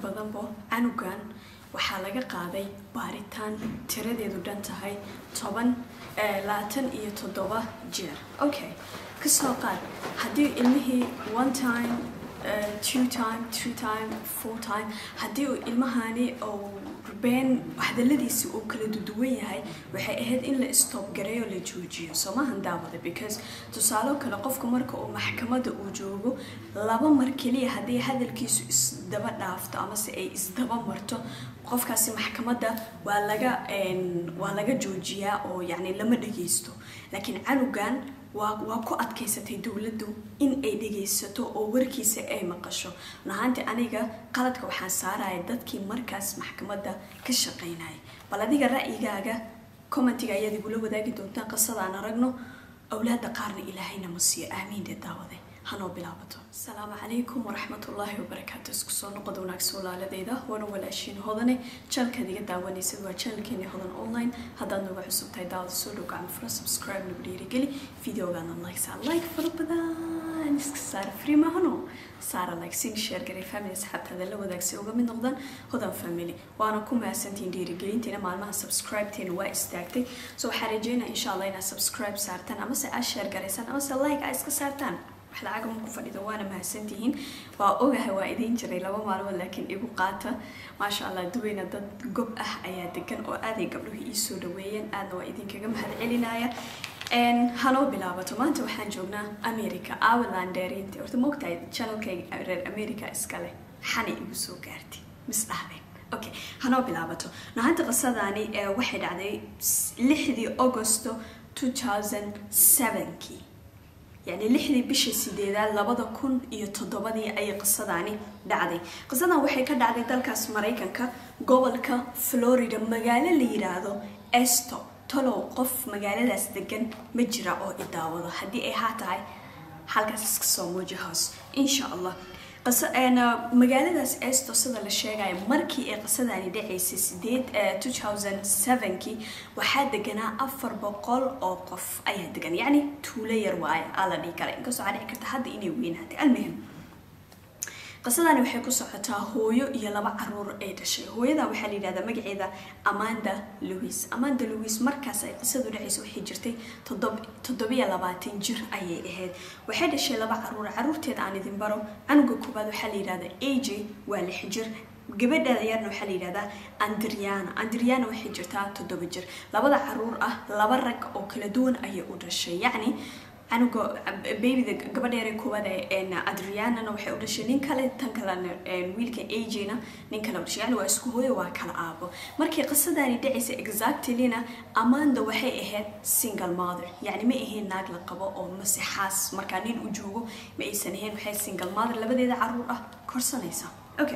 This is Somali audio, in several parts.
badanba canugan waxaa laga qaaday baaritaan tiradeedu dhan tahay toban labaatan iyo toddoba jeer okay kasoo qaad haddii ilmihii one time two time three time four time haddii uu ilmahani uu been hadaladiisi uu kala duduwan yahay waxay ahayd in la stop gareeyo la joojiyo soomahan daawada because tusaalo kale qofka marka uu maxkamadda uu joogo laba mar keliya haddii hadalkiisu isdaba dhaafto amase ay isdaba marto qofkaasi maxkamadda waa laga waa laga joojiyaa oo yacni lama dhageysto laakiin canugan waa waa ku adkaysatay dowladdu in ay dhagaysato oo warkiisa ay maqasho nahaanti aniga qaladka waxaan saaraya dadkii markaas maxkamadda ka shaqaynaya bal adiga ra'yigaaga commentiga ayaad igula wadaagi doontaan qisadaan aragno awlaada qaarna ilaahayna ma siiyo aamiinde daawade hanoo bilaabato asalaamu calaykum waraxmatullaahi wabarakaatu isku soo noqoda wanaagsan walaaladeyda waana walaashiin hodane janalkaad iga daawanaysad waa janalkeeni hodan online haddaad nooga cusub tahay daawada soo dhow gacmo fura subscribe nagu dhiirigeli videogaana like saa like fara badan iska saara free mahano saara like sin share garay family asxaabtaada la wadaagsi uga mid noqdaan hodan family waana ku mahadsantihiin dhiirigelintiina maalmaha subscribe-teena waa istaagtay so waxaa rajeynaya insha allah inaad subscribe saartaan amase aad share garaysaan amase like aad iska saartaan wax lacag ma ku fadhido waana mahadsantihiin waa ogahay waa idiin jiray laba maalmood laakiin igu qaata maasha allah duweyna dad gob ah ayaa degan oo aaday gabdhuhu ii soo dhaweeyeen aadna waa idinkaga mahad celinaya hanoo bilaabato maanta waxaan joognaa america awalandeerinti horta moogtahay channelkayga reer america iskale xanay igu soo gaartay misdhahdeen okay hanoo bilaabato nahanta qisadani waxay dhacday lixdii augusto 2007kii yacni lixdii bisha sideedaad labada kun iyo toddobadii ayay qisadani dhacday qisadan waxay ka dhacday dalkaas maraykanka gobolka florida magaalo la yiraahdo esto talow qof magaaladaas degan ma jira oo idaawado haddii ay haa tahay halkaas iska soo muuji hoos insha allah magaaladaas esto sida la sheegayo markii ay qisadani dhacaysay sideed two thousand sevenkii waxaa deganaa afar boqol oo qof ayaa degan yacni tuulo yar waaye aa la dhihi kara inkastoo waxaa dhici karta hadda inay weynaatay almuhim qisadani waxay ku socotaa hooyo iyo laba caruur ay dhashay hooyada waxaa la yidhahdaa magaceeda amanda louis amanda louis markaas ay qisadu dhacaysa waxay jirtay toddobiyo labaatan jir ayay ahayd waxay dhashay laba caruur caruurteeda aan idin baro canuga koobaad waxaa la yidhahdaa aj waa lix jir gabadha yarna waxaa la yidhahdaa andriana andriana waxay jirtaa toddoba jir labada caruur ah laba rag oo kala duwan ayay u dhashay yacni canuga babyda gabadheere koowaad adrianana waxay u dhashay nin kale tan kalena wiilka ajna nin kale u dhashay yani waa isku hooyo waa kala aabo markii qisadani dhacaysa exactlyna amanda waxay ahayd single mother yani ma ahayn naag la qabo oo masexaas markaa nin u joogo ma aysan ahayn waxay single mother labadeeda caruur ah korsanaysa okay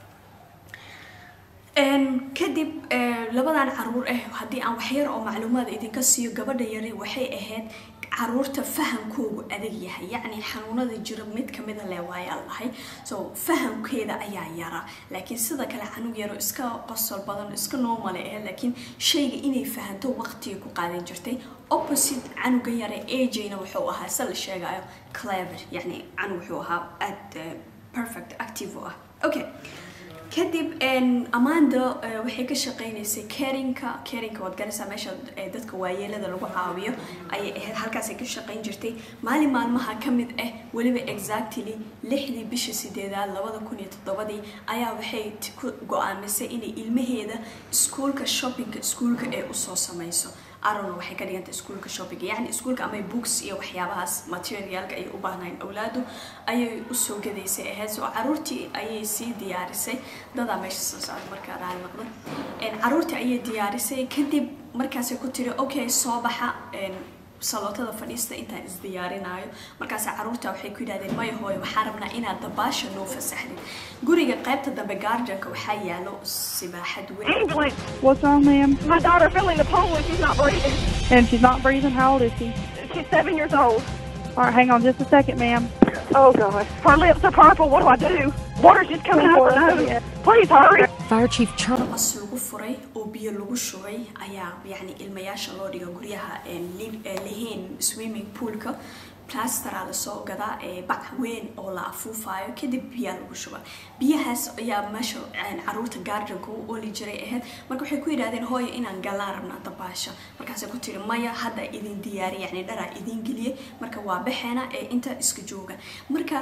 kadib labadan caruur ah haddii aan waxyar oo macluumaad idinka siiyo gabadha yari waxay ahayd caruurta fahamkoogu adag yahay yacni xanuunada jira mid kamida le waayaa lahay so fahamkeeda ayaa yara laakiin sida kale canug yaro iska qosol badan iska normal ah laakiin shayga inay fahanto waqtiga ku qaadan jirtay opposite canuga yare ajna wuxuu ahaa se la sheegayo clever yacni canug wuxuu ahaa aad perfect active u ah okay kadib amanda waxay ka shaqeynaysay carinka carinka waad garanaysaa meesha dadka waayeelada lagu caawiyo ayay ahayd halkaasay ka shaqeyn jirtay maalin maalmaha ka mid ah weliba exactly lixdii bisha sideedaad labada kun iyo toddobadii ayaa waxay ku go-aamisay inay ilmaheeda iskuulka shoppingka iskuulka ee usoo sameyso arona waxay ka dhiganta iskuulka shoppinga yacni iskuulka ama books iyo waxyaabahaas materialka ay u baahnayn awlaadu ayay usoo gadaysay ahayd soo caruurtii ayay sii diyaarisay dadaa meesha soo socda markaa raali noqdo caruurtii ayay diyaarisay kadib markaasay ku tiri okay soo baxa salootada fadhiista intaan isdiyaarinayo markaas caruurta waxay ku yidhahdeen maya hooyo waxaa rabnaa inaad dabaasha noo fasaxdid guriga qaybta dambe gaarjanka waxaa yaalo sibaaxad weyn England. What's wrong, ma'am? My daughter fell in the pool and she's not breathing. And she's not breathing. How old is she? She's seven years old. All right, hang on just a second, ma'am. Oh, God. Her lips are purple. What do I do? Water's just coming out of her nose. Please hurry. Fire Chief Charles. bas lagu furay oo biyo lagu shubay ayaa yacni ilmayaasha loo dhiga guryaha een li- ee lahayn swimming poolka plasteraa lasoo gadaa ee bac weyn oo la afuufayo kadib biyaa lagu shuba biyahaas ayaa meesha caruurta gaardanka u oli jiray ahayd marka waxay ku yidhahdeen hooyo inaan galaan rabnaa dabaasha markaasay ku tiri maya hadda idin diyaariy yani dharaa idin geliyay marka waa baxeena ee inta iska jooga marka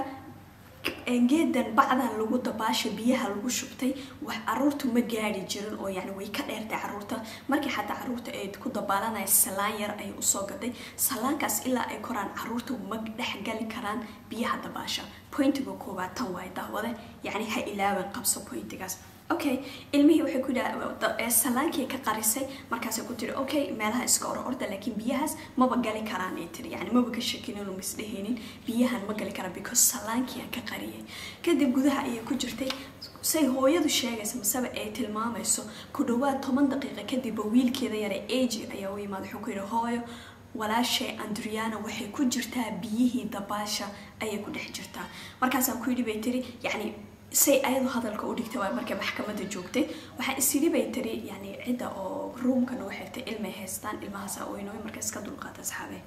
geedan bacdan lagu dabaasha biyaha lagu shubtay wax caruurtu ma gaari jirin oo yani way ka dheertay caruurta markii xataa caruurta ay ku dabaalanaya salaan yar ayay usoo gaday salaankaas ilaa ay koraan caruurta ma dhex gali karaan biyaha dabaasha pointiga koowaad tan waay daawade yani ha ilaaban qabso pointigaas okay ilmihii waxay ku salaankii ka qarisay markaasay ku tiri okay meelaha iska oro orda laakiin biyahaas maba gali karaan ay tiri yani maba ka shakinin oo misdhehaynin biyahan ma gali karaan because salaankii aan ka qariyay kadib gudaha ayay ku jirtay say hooyadu sheegaysa maseba ay tilmaamayso ku dhawaad toban daqiiqa kadibba wiilkeeda yare agi ayaa u yimaada wuxuu ku yidhi hooyo walaashay andriana waxay ku jirtaa biyihii dabaasha ayay ku dhex jirtaa markaasaan ku yidhi bay tiri yani say ayadu hadalka u dhigtay waa markay maxkamada joogtay waxaa isidhi bay tiri yani cidda oo ruumkan u xigtay ilmay haystaan ilmahaasa oynooy marka iska dulqaata asxaabe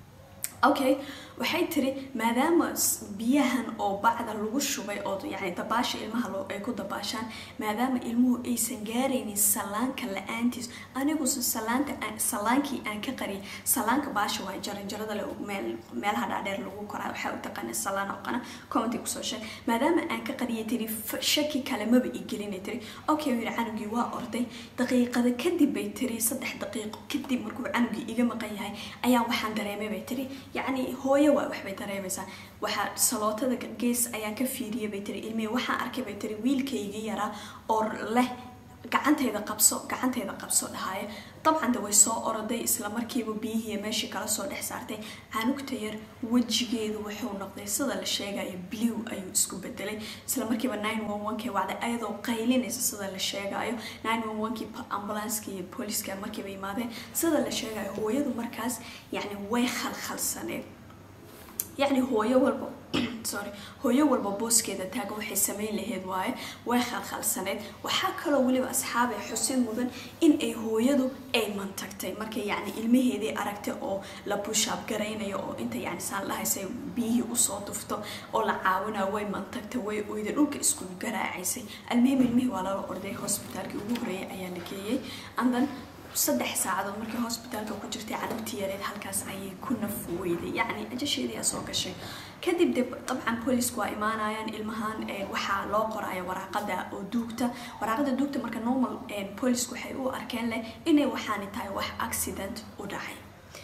okay waxay tiri maadaama biyahan oo bacda lagu shubay oo yani dabaasha ilmaha ay ku dabaashaan maadaama ilmuhu aysan gaaraynin salaanka la-aantiis anigusa salaanta salaankii aan ka qariyay salaanka baasha waa jaranjarada le meel meelaha dhaadheer lagu koraa waxaa u taqaana salaan oo qana commenty kusoo sheeg maadaama aan ka qariyay tiri shaki kale maba igelinay tiri okay yidhi canugii waa orday daqiiqada kadib bay tiri saddex daqiiqo kadib markuu canugii iga maqan yahay ayaa waxaan dareemay bay tiri yacni hooyo waa waxbay dareemaysaa waxaa salootada gees ayaan ka fiiriyay bay tiri ilmihii waxaan arkay bay tiri wiilkaygii yaraa oo leh gacantayda qabso gacantayda qabso dhahaayo dabcan de way soo oroday isla markiiba biyihii meeshii kala soo dhex saartay canugta yar wejigeedu wuxuu noqday sida la sheegayo blue ayuu isku bedelay isla markiiba nine one one kii wacday ayadoo qaylinaysa sida la sheegayo nine one one kii ambulanska iyo booliska markiiba yimaadeen sida la sheegayo hooyadu markaas yacni way khalkhalsaneed yacni hooyo walba sorry hooyo walba booskeeda taagan waxay samayn lahayd waaye way khalkhalsaneyd waxaa kaloo weliba asxaabay xusin mudan in ay hooyadu ay mantagtay markay yacni ilmaheedii aragtay oo la bushaab garaynayo oo inta yacni saan lahaysay biyihii usoo dufto oo la caawinayo way mantagtay way oyday dhulka isku garaacaysay almuhim ilmihii waa lala orday hosbitaalkii ugu horeeyay ayaa la geeyey andan saddex saacadood markii hosbitaalka ku jirtay canugtii yareed halkaas ayay ku naf weyday yacni ajasheedii aa soo gashay kadib de dabcan boolisku waa imaanayaan ilmahan waxaa loo qoraya waraaqada oo duugta waraaqada duugta marka normal boolisku waxay u arkeen leh inay waxaani tahay wax accident u dhacay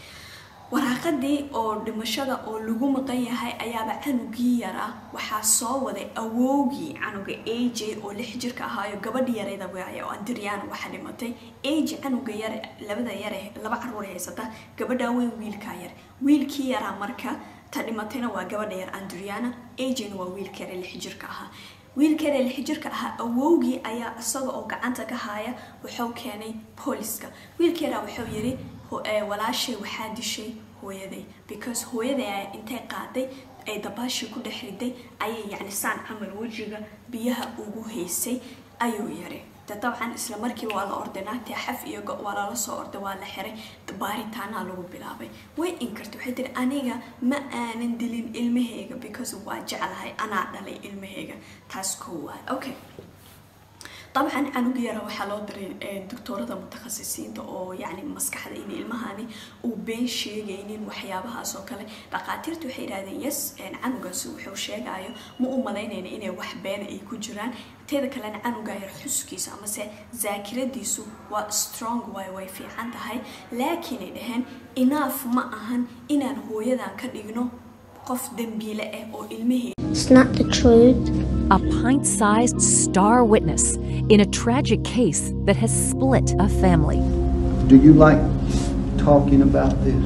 waraaqadii oo dhimashada oo lagu maqan yahay ayaaba canugii yaraa waxaa soo waday awoogii canuga aj oo lix jirka ahaayo gabadhi yareeda waaya oo andriana waxa dhimatay aj canuga yare labada yare laba caruur haysata gabadha weyn wiilkaa yar wiilkii yaraa marka ta dhimatayna waa gabadha yar andriana ajna waa wiilka yare lix jirka ahaa wiilka yare lix jirka ahaa awowgii ayaa isaga oo gacanta ka haya wuxuu keenay booliska wiilka yaraa wuxuu yiri walaashay waxaa dishay hooyaday because hooyaday ayaa intay qaaday ay dabaashii ku dhex riday ayay yacni saan camal wejiga biyaha ugu haysay ayuu yiri de dabcan isla markiiba waa la orday naagtii xaf iyo go waa lala soo orday waa la xiray baaritaanaa lagu bilaabay way inkartay waxay tiri aniga ma aanan dilin ilmahayga because waa jeclahay anaa dhalay ilmahayga taas koowaad okay dabcan canug yara waxaa loo diray doctoorada mutakhasisiinta oo yani maskaxda in ilmahani uu been sheegaynin waxyaabahaas oo kale dhaqaatiirta waxay yidhahdeen yes canugaasi wuxuu sheegayo ma u malaynayna inay wax beena ay ku jiraan teeda kalena canuga yar xuskiisa amase zaakiradiisu waa strong way way fiican tahay laakiin ay dhaheen inaaf ma ahan inaan hooyadan ka dhigno qof dembiile ah oo ilmahee It's not the truth. a pint sized star witness in a tragic case that has split a family. Do you like talking about this?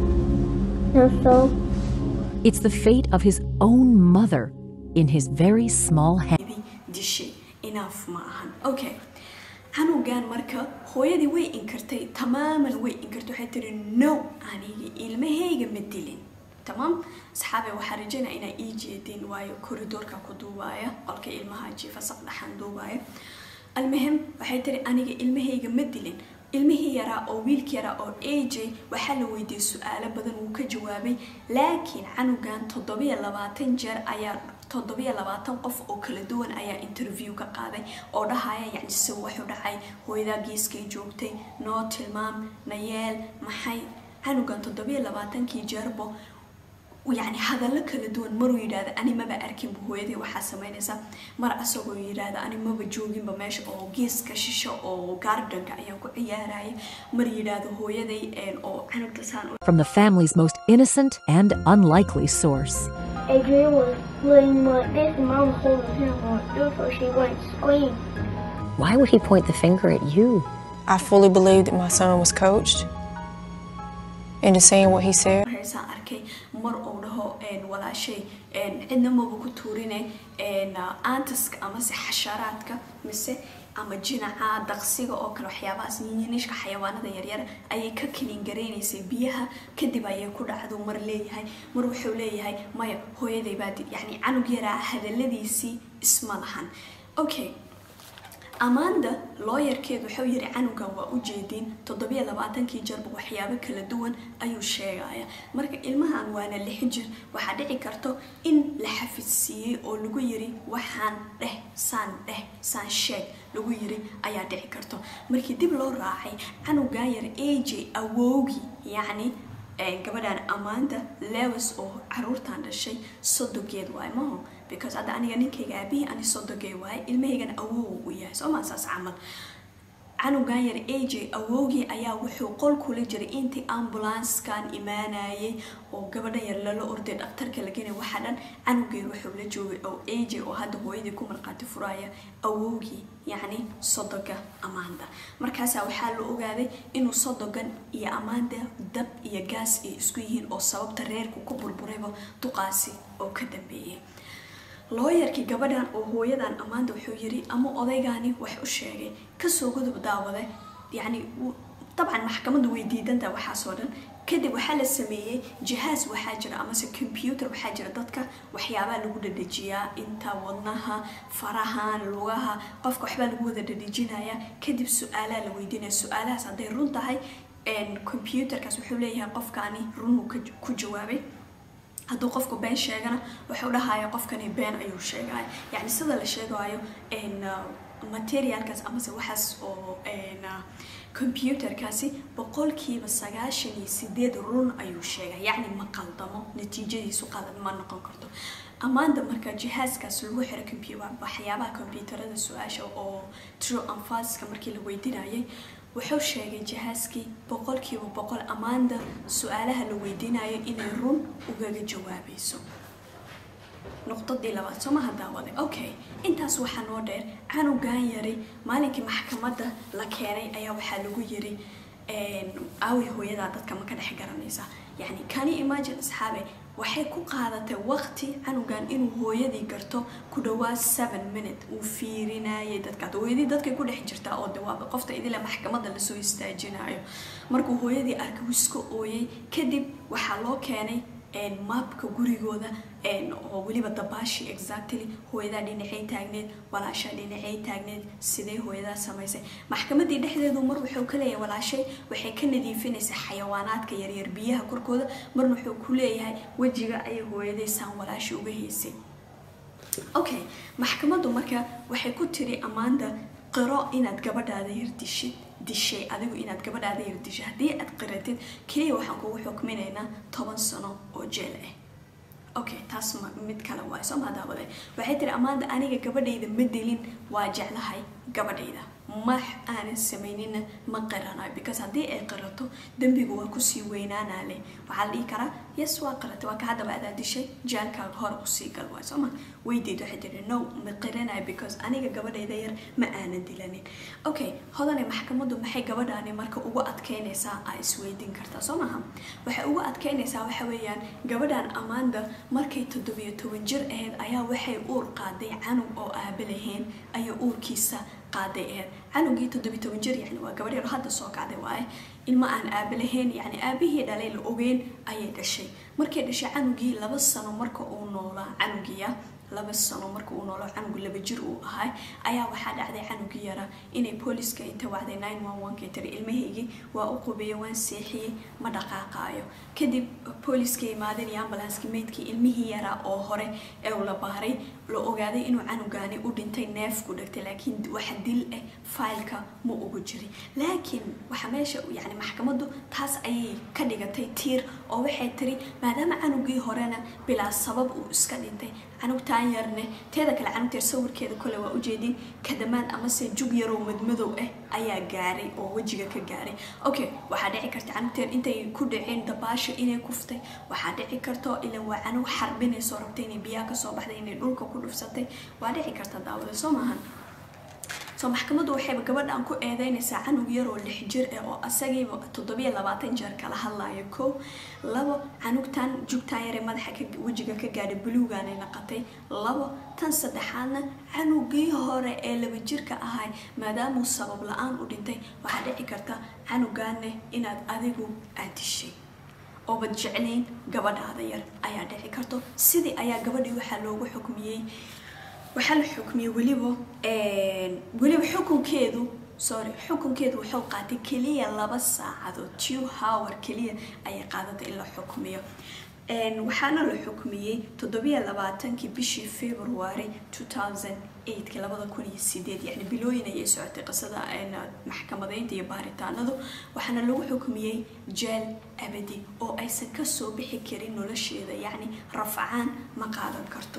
No, so It's the fate of his own mother in his very small hand. dishay inaaf ma ahan okay canugan marka hooyadii way inkartay tamaaman way inkartay waxay tiri no aniga ilmahayga ma dilin tamaam asxaabe waxaa rajaynaa inaa ii jeedin waayo koridoorka ku duubaya qolka ilmaha jiifa saqdhaxan duubaya almuhim waxay tiri aniga ilmahayga ma dilin ilmihii yaraa oo wiilkii yaraa oo aj waxaa la weydiiyey su-aalo badan wuu ka jawaabay laakiin canugan toddobiyo labaatan jeer ayaa toddobiyo labaatan qof oo kala duwan ayaa interview ka qaaday oo dhahaya yacni si wuxuu dhacay hooyadaa geeskay joogtay noo tilmaam nayeel maxay canugan toddobiyo labaatankii jeerbo yani hadallo kala duwan maruu yidhaahda ani maba arkinba hooyadii waxaa samaynaysa mar asagoo yidhaahda ani maba jooginba meesha oo geeska shisho oo gardenka ayaan ku ciyaaraya mar yidhaahdo hooyaday oo canugta saan From the family's most innocent and unlikely source. Adrian was laying like this and Mom was holding him like this so she wouldn't scream. Why would he point the finger at you? I fully believe that my son was coached into saying what he said. heesaan arkay mar uu dhaho walaashay cidna maba ku tuurine aantaska amase xasharaadka mise ama jinaca daqsiga oo kale waxyaabahaas yinyinishka xayawaanada yaryar ayay ka kinin gareynaysay biyaha kadib ayay ku dhacdo mar leeyahay mar wuxuu leeyahay maya hooyaday baa yani canug yaraa hadaladiisii isma lahan okay amanda looyarkeed wuxuu yiri canugan waa u jeediin toddobiyo labaatankii jarba waxyaabo kala duwan ayuu sheegaya marka ilmahan waana lix jir waxaa dhici karto in la xafidsiiyey oo lagu yiri waxaan dheh saan dheh saan sheeg lagu yiri ayaa dhici karto markii dib loo raacay canugan yar aj awowgii yacni gabadhan amanda lewis oo caruurtan dhashay sodogeed waay maho because hadda aniga ninkayga aabihii ani sodogee waaye ilmahaygana awow u yahay soo maa saas camal canugan yar aj awowgii ayaa wuxuu qol kula jiray intii ambulanskan imaanayay oo gabadha yar lala orday dhaktarka lagenay waxaa dhan canugeed wuxuu la joogay oo aj oo hadda hooyadii ku marqaati furaya awowgii yacni sodoga amanda markaasaa waxaa la ogaaday inuu sodogan iyo amanda dab iyo gaas ay isku yihiin oo sababta reerku ku burburayba duqaasi oo ka dambeeyay looyarkii gabadhan oo hooyadan ammaanta wuxuu yiri ama odaygani wax u sheegay kasoo gudub daawade yacni dabcan maxkamaddu way diidantaha waxaasoo dhan kadib waxaa la sameeyey jihaas waxaa jira amase computer waxaa jira dadka waxyaabaa lagu dhadhejiyaa inta wadnaha farahan lugaha qofka waxbaa lagu wada dhadhejinaya kadib su-aalaa la weydiinaya su-aalahaas hadday run tahay computerkaas wuxuu leeyahay qofkaani runuu ku jawaabay hadduu qofku been sheegana wuxuu dhahaya qofkani been ayuu sheegaya yacni sida la sheegayo materialkaas amase waxaas oo computerkaasi boqolkiiba sagaashan iyo sideed run ayuu sheegay yacni ma qaldamo natiijadiisu qalad ma noqon karto ammaanta marka jihaaskaas lagu xiro computer waxyaabaha computerada su-aasha oo true and falska markii la weydiinayay wuxuu sheegay jihaaskii boqolkiiba boqol ammaanta su-aalaha la weydiinayo inay run ugaga jawaabayso nuqdadii labaad soo maha daawaday okay intaas waxaa noo dheer canugan yari maalinkii maxkamadda la keenay ayaa waxaa lagu yiri aawi hooyadaa dadka ma ka dhex garanaysa yacni kani imagine asxaabe waxay ku qaadatay waqti canugan inuu hooyadii garto ku dhawaad seven minute uu fiirinayay dadka hooyadii dadkay ku dhex jirtaa oo dawaaba qofta idile maxkamadda lasoo istaajinayo markuu hooyadii arkay wiska ooyay kadib waxaa loo keenay maabka gurigooda oo weliba dabaashi exactly hooyadaa dhinacay taagneed walaashaa dhinacay taagneed sidee hooyadaa samaysay maxkamadii dhexdeedu mar wuxuu ka leeyahay walaashay waxay ka nadiifinaysaa xayawaanaadka yaryar biyaha korkooda marna wuxuu ku leeyahay wejiga ayay hooyaday saan walaasha uga haysay okay maxkamaddu marka waxay ku tiri ammaanta qiro inaad gabadhaada yar dishid dishay adigu inaad gabadhaada yar dishay haddii aad qiratid keliya waxaan kugu xukminaynaa toban sano oo jeel ah okay taas ma mid kale waay soo maadaawade waxay tiri ammaanta aniga gabadhayda ma dilin waa jeclahay gabadhayda ma aanan samaynina ma qiranayo because haddii ay qirato dembigu waa kusii weynaanaa leh waxaa la dhihi karaa yes waa qiratay waa ka haddaba adaa dishay jaalkaaga hore usii gal waay soo ma weydiid waxay tiri no ma qiranayo because aniga gabadhayda yar ma aanan dilanin okay hodane maxkamaddu maxay gabadhaani marka ugu adkeynaysaa aa isweydiin kartaa soo maha waxay ugu adkeynaysaa waxa weeyaan gabadhan ammaanda markay toddobiyo toban jir ahayd ayaa waxay uur qaaday canug oo aaba lahayn ayaa uurkiisa qaaday ahayd canugii toddobiyo toban jir yani waa gabadh yar hadda soo kacday waaye ilma aan aaba lahayn yani aabihii dhalay la ogeyn ayay dhashay markay dhashay canugii laba sano marka uu noolaa canugiya laba sano marka uu noolo canugu laba jir uu ahay ayaa waxaa dhacday canugii yara inay booliska inta wacday nine one one ka tiri ilmahaygii waa u qubeeyey waan seexiyey ma dhaqaaqaayo kadib booliska imaadeen iyo ambulanskii meydkii ilmihii yaraa oo hore ee uu la baaray la ogaaday inuu canugaani u dhintay neef ku dhagtay laakiin waxa dil ah faylka ma ugu jirin laakiin waxa meesha yani maxkamaddu taas ayay ka dhigatay tiir oo waxay tiri maadaama canugii horena bilaa sabab uu iska dhintay canugtaan yarne teeda kale canugta yar sawirkeeda kole waa ujeedin kadamaan amase jug yaroo madmadow ah ayaa gaaray oo wejiga ka gaaray okay waxaa dhici karta canugta yar intay ku dhaceen dabaasha inay kuftay waxaa dhici karto ilan waa canug xarbinayso rabtay inay biyaha kasoo baxday inay dhulka ku dhufsatay waa dhici karta daawada soo maahan soo maxkamaddu waxayba gabadhan ku eedeynaysaa canug yar oo lix jir ah oo asagiiba toddobiyo labaatan jeer kala hadlaayo kow labo canugtan jugtaan yaree madaxa wejiga ka gaadhay buluugaanay naqatay labo tan saddexaadna canugii hore ee laba jirka ahay maadaamuu sabab la-aan u dhintay waxaa dhici karta canugaanne inaad adigu aad dishay oobad jeclayn gabadhaada yar ayaa dhici karto sidii ayaa gabadhii waxaa loogu xukmiyey waxaa la xukmiyey weliba weliba xukunkeedu sorry xukunkeedu wuxuu qaatay keliya laba saacadood two hour keliya ayay qaadatay in la xukmiyo waxaana la xukmiyey toddobiyo labaatankii bishii february two thousand eightka labada kun iyo sideed yani bilooyin ayay socotay qisada maxkamadeynta iyo baaritaanadu waxaana lagu xukmiyey jeel abadi oo aysan kasoo bixi karin nolosheeda yacni rafcaan ma qaadan karto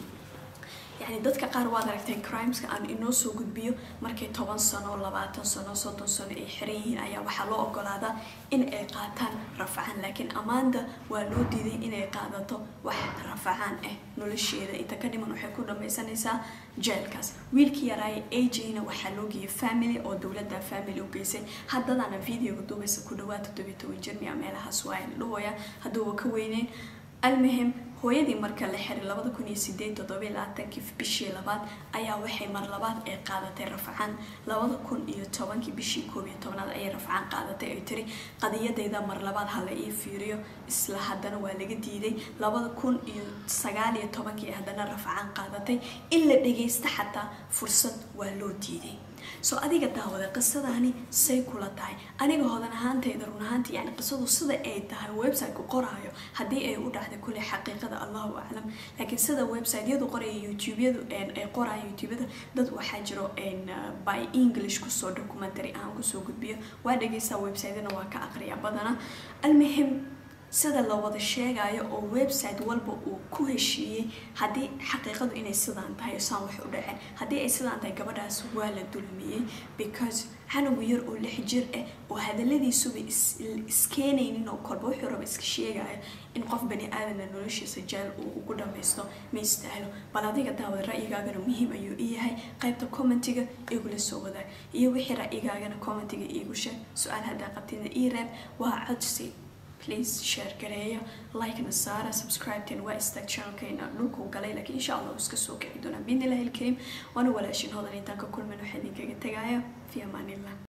yani dadka qaar waad aragtay crimeska aan inoo soo gudbiyo markay toban sano labaatan sano soddon sano ay xiran yihiin ayaa waxaa loo ogolaadaa in ay qaataan rafcaan laakiin ammaanda waa loo diiday inay qaadato wax rafcaan ah nolosheeda inta ka dhiman waxay ku dhamaysanaysaa jeelkaas wiilkii yaraaye ajna waxaa loo geeyay family oo dowladda family u geysay haddadana videoga duubaysa ku dhawaad toddobiyo toban jirmiya meelahaas waa la dhahooya hadduuba ka weyneyn almuhim hooyadii marka la xiray labada kun iyo sideed toddobiyo labaatankii bishii labaad ayaa waxay mar labaad ay qaadatay rafcaan labada kun iyo tobankii bishii koob iyo tobnaad ayay rafcaan qaadatay ay tiri qadiyadeyda mar labaad hala ii fiiriyo isla haddana waa laga diiday labada kun iyo sagaal iyo tobankii haddana rafcaan qaadatay in la dhageysta xataa fursad waa loo diiday soo adiga daawada qisadani say kula tahay aniga hodan ahaantayda run ahaantii yani qisadu sida ay tahay website-ku qoraayo haddii ay u dhacday kule xaqiiqada allahu aclam laakiin sida website-yadu qoraya youtube-yadu ay qoraayo youtube-yada dad waxaa jiro by english kusoo documentary ahaan kusoo gudbiyo waa dhageysaa website-yana waa ka aqriya badana almuhim sida la wada sheegayo oo website walba uu ku heshiiyey haddii xaqiiqadu inay sidaan tahay saan wax u dhaceen haddii ay sidaan tahay gabadhaas waa la dulmiyey because canugu yar oo lix jir ah oo hadaladiisuba iskeenaynin oo kolba wuxuu raba iska sheegayo in qof bani aadamna noloshiisa jeel uu ugu dhamaysto ma istaahlo bal adiga daawad ra'yigaagana muhiim ayuu i yahay qaybta commentiga igula soo wadaag iyo wixii ra'yigaagana commentiga iigu sheeg su-aal haddaa qabtidna ii reeb waa codsi please share gareeya like-na saara subscribe-teen waa istaag channelkeena dhulkuu galay laakiin insha allah uu iska soo kici doonaa biidnillahi alkariim waana walaashin hodan intaan ka kulman waxaa idinkaga tegaya fi amaanillah